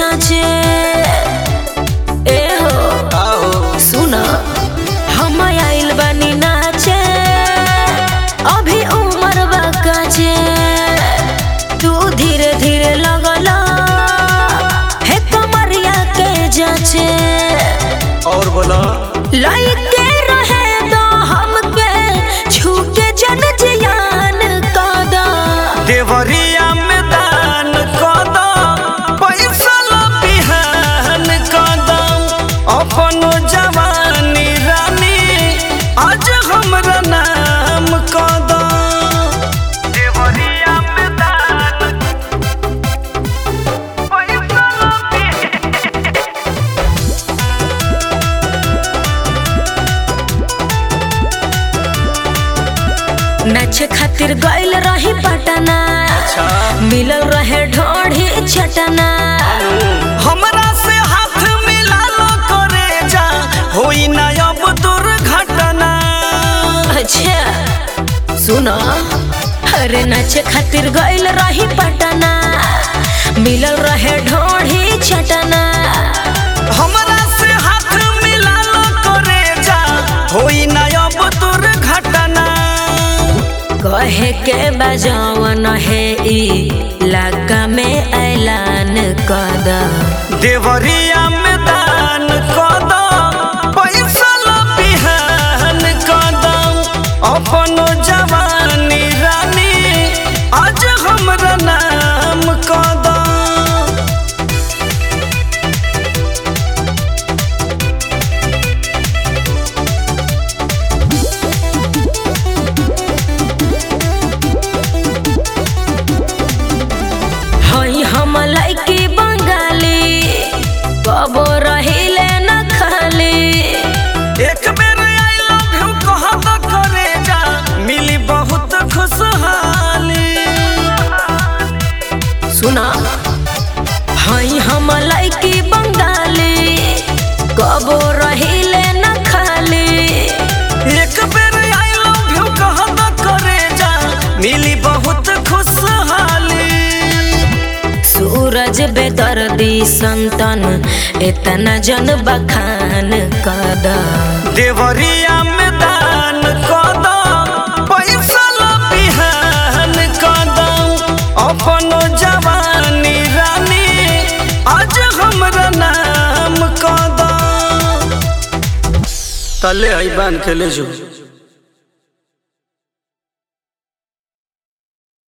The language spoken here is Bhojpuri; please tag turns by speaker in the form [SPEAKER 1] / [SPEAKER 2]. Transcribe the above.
[SPEAKER 1] जाचे ए हो
[SPEAKER 2] आओ
[SPEAKER 1] सुना हम आइल बानी नाचे अभी उम्र बाकाचे तू धीरे धीरे लगला हे कमरिया के जाचे
[SPEAKER 2] और बोला
[SPEAKER 1] लाइके रहे दो हमके छूके जन जियान कादा
[SPEAKER 2] देवरिया में दान कदम पैसा ला बिहान कदम अपन जवानी रानी आज हमरा नाम कदम देवरिया में दान पैसा ला बिहान
[SPEAKER 1] नाचे खातिर गइल रही पटना
[SPEAKER 2] अच्छा
[SPEAKER 1] मिलल रहे ढोढ़ी छटना
[SPEAKER 2] हमरा से हाथ मिला लो करे जा होई ना अब दुर्घटना
[SPEAKER 1] अच्छा सुनो अरे नाचे खातिर गइल रही पटना मिलल रहे ढोढ़ी छटना
[SPEAKER 2] हमरा से हाथ मिला लो करे जा होई ना अब दुर्घटना
[SPEAKER 1] कहे के बजावन है ई इलाका में ऐलान कद
[SPEAKER 2] देवरिया में दान कदम पैसा ला बिहान कदम अपन जवानी रानी आज हमरा नाम कदम
[SPEAKER 1] हई हम लइकी बंगाली कबो रहिले न खाली
[SPEAKER 2] एक बेर आई लव यू कहा तो करे जा मिली बहुत खुशहाली
[SPEAKER 1] सुना हई हम लइकी बंगाली कबो रहिले न खाली
[SPEAKER 2] एक बेर आई लव यू कहा तो करे जा मिली बहुत खुशहाली
[SPEAKER 1] सूरज बेदर्दी संतन इतना जन बखान कद
[SPEAKER 2] देवरिया में दान कदम पैसा ला बिहान कदम अपन जवानी रानी आज हमरा नाम कदम तले आई बांध के ले जो